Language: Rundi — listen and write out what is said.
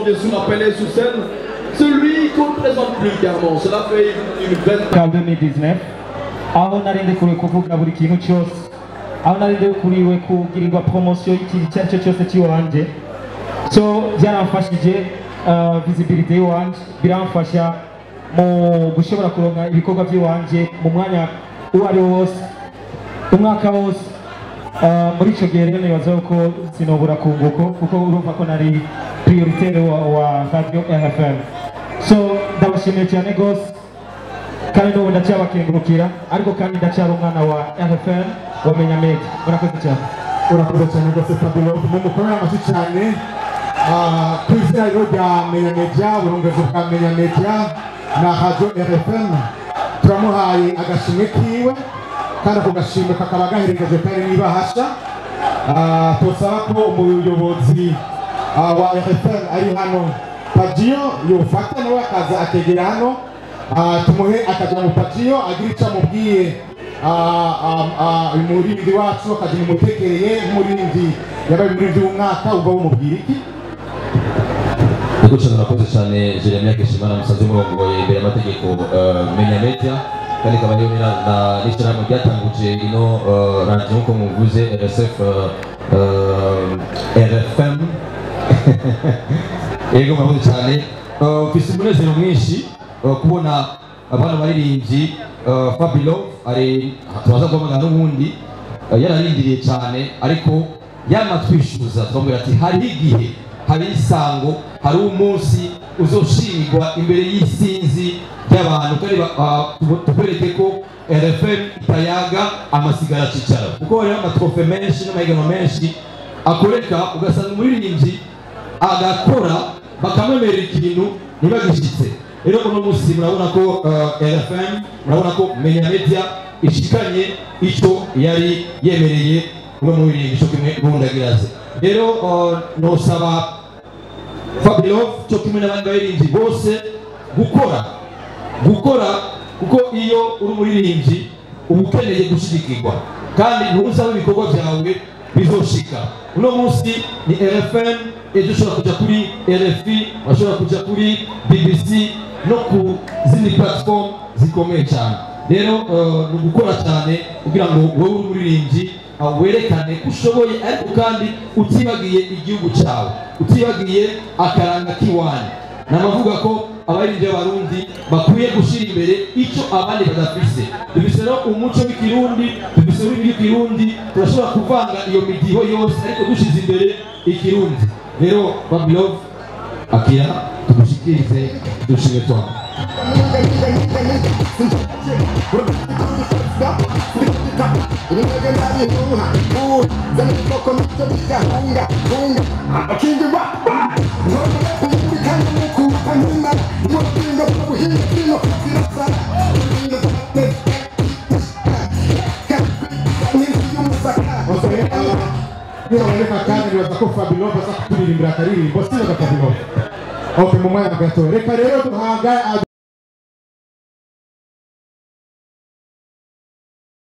bien sûr appelé sur scène celui qu'on ne présente plus carrément. Cela fait une, une belle ka 2019 aho nari ndekuriwe kuvuga buri kintu cyose aho nari ndekuriwe kugirirwa promosiyo y'ikintu icyo ari cyo cyose cy'iwanje so byaramfashije uh, visibility y'iwanje biramfasha mu gushobora kuronka ibikorwa by'iwanje mu mwanya uwo ari wo wose umwaka wose Uh, muri icyo gihe rero nibaza ko sinobura kunguko kuko urumva ko nari prioritaire wa, wa radio rfm so ndabashimiye cyane rwose kandi n'ubu ndacyabakengurukira ariko kandi ndacyari umwana wa rfm wamenya medi murakoze cyane urakoze cyane rwose fabio mumukorera amashyi cyane Ah, ku izina rero rya menya media uburongozi bwa menya media na radio rfm turamuhaye agashimwe kiwe kandi ako gashimwe kakaba gaherekeje kari n'ibahasha Ah, tosaba ko umuyobozi ah, wa rfm ari hano pajiyo yofata nawe akaza akegera hano Ah, tumuhe akaja mu pajiyo agira icyo amubwiye Ah, ah, ah, umurindi wacu akagira umutekereye nk'umurindi yabaye umurindi w'umwaka ubwo bumubwira iki Ego cyane murakoze cyane Jeremia Keshimana musanze murongoye imbere y'amategeko eh, menya media kandi ikaba ariyo na- na- n'ishyirahamwe ryatanguje ino eh, radio nk'uko muvuze RSF eh, eh, RFM Ego murakoze cyane Eh, mfise umunezero mwinshi eh, kubona abana baririmbyi eh, Fabilo ari turaza guhamagara n'ubundi eh, yararindiriye cyane ariko yamatwishyuza twamubwira ati hariho igihe hari isango hari umunsi uzoshimirwa imbere y'isinzi ry'abantu kandi ba- ba- tubo- tubereke ko rfm itayaga amasigara acicara kuko hariho amatrofe menshi n'amahiganwa menshi akoreka ugasanga umuririmbyi agakora bakamwemerera ikintu ntibagishyitse rero uno munsi murabona ko eh, rfm murabona ko menya media ishikanye icyo yari yemereye umwe mu birimbisho kimwe n'ubundagiraze rero eh, nosaba Fabio cyo kimwe n'abandi baririmbyi bose gukora gukora kuko iyo uri umuririmbyi uba ukeneye gushyigikirwa kandi ntuzabe ibikorwa byawe bizoshika uno munsi ni rfm ejo ushobora kujya kuri rfi washobora kujya kuri bbc no ku zindi platform zikomeye cyane rero eh, ni ugukora cyane kugira ngo wowe uri umuririmbyi uh, werekane ko ushoboye ariko kandi utibagiye igihugu cyawe utibagiye akaranga k'iwanyu ni amavuga ko abaririmbyi b'abarundi bakwiye gushyira imbere icyo abandi badafise dufise rero umuco w'ikirundi dufise ururimi rw'ikirundi turashobora kuvanga iyo midiho yose ariko dushyize imbere ikirundi rero babilove akira tumushikirize dushime twawe nibaboneka kandi nibaza ko fabio aza kuturirimbira akaririmbo sinaga fabio ok mu mwanya gato reka rero duhaga